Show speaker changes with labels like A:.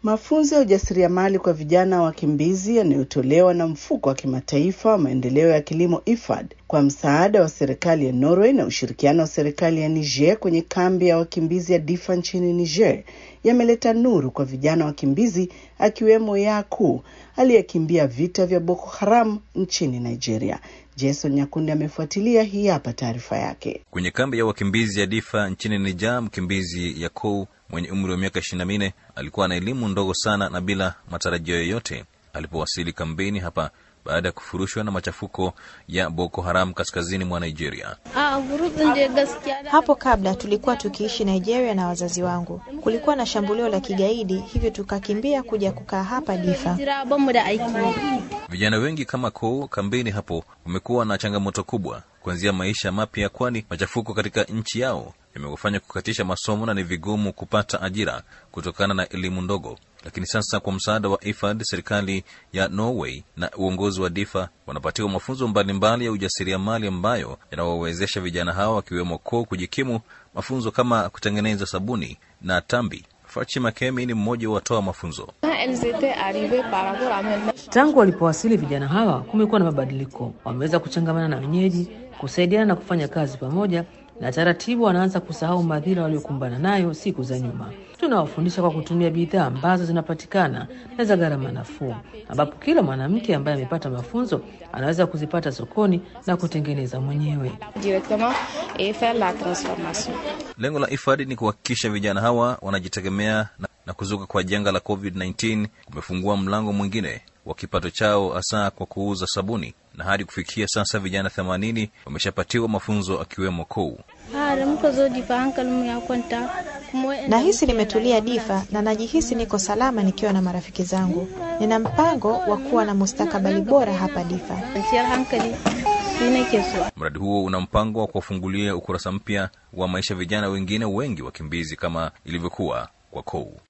A: Mafunzo ya ujasiriamali kwa vijana wakimbizi yanayotolewa na mfuko wa kimataifa wa maendeleo ya kilimo IFAD kwa msaada wa serikali ya Norway na ushirikiano wa serikali ya Niger kwenye kambi ya wakimbizi ya Difa nchini Niger yameleta nuru kwa vijana wakimbizi akiwemo Yaku aliyekimbia vita vya Boko Haram nchini Nigeria. Jason Nyakundi amefuatilia, hii hapa taarifa yake.
B: Kwenye kambi ya wakimbizi ya Difa nchini Niger, mkimbizi Yakou mwenye umri wa miaka ishirini na minne alikuwa na elimu ndogo sana na bila matarajio yoyote alipowasili kambini hapa baada ya kufurushwa na machafuko ya Boko Haram kaskazini mwa Nigeria.
C: Hapo kabla tulikuwa tukiishi Nigeria na wazazi wangu. Kulikuwa na shambulio la kigaidi, hivyo tukakimbia kuja kukaa hapa Difa.
B: Vijana wengi kama Kou kambini hapo wamekuwa na changamoto kubwa kuanzia maisha mapya, kwani machafuko katika nchi yao yamewafanya kukatisha masomo na ni vigumu kupata ajira kutokana na elimu ndogo. Lakini sasa kwa msaada wa IFAD, serikali ya Norway na uongozi wa Difa wanapatiwa mafunzo mbalimbali ya ujasiriamali ambayo yanawawezesha vijana hao wakiwemo Ko kujikimu, mafunzo kama kutengeneza sabuni na tambi. Fachi Makemi ni mmoja wa watoa mafunzo.
D: Tangu walipowasili vijana hawa, kumekuwa na mabadiliko. Wameweza kuchangamana na wenyeji, kusaidiana na kufanya kazi pamoja, na taratibu wanaanza kusahau madhira waliokumbana nayo siku za nyuma. Tunawafundisha kwa kutumia bidhaa ambazo zinapatikana na za gharama nafuu, ambapo kila mwanamke ambaye amepata mafunzo anaweza kuzipata sokoni na kutengeneza mwenyewe.
B: Lengo la IFAD ni kuhakikisha vijana hawa wanajitegemea na, na kuzuka kwa janga la COVID-19 kumefungua mlango mwingine wa kipato chao hasa kwa kuuza sabuni na hadi kufikia sasa vijana themanini wameshapatiwa mafunzo akiwemo Kou.
C: Nahisi nimetulia Difa na najihisi niko salama nikiwa na marafiki zangu. Nina mpango wa kuwa na mustakabali bora hapa Difa.
B: Mradi huo una mpango wa kuwafungulia ukurasa mpya wa maisha vijana wengine wengi wakimbizi kama ilivyokuwa kwa Kou.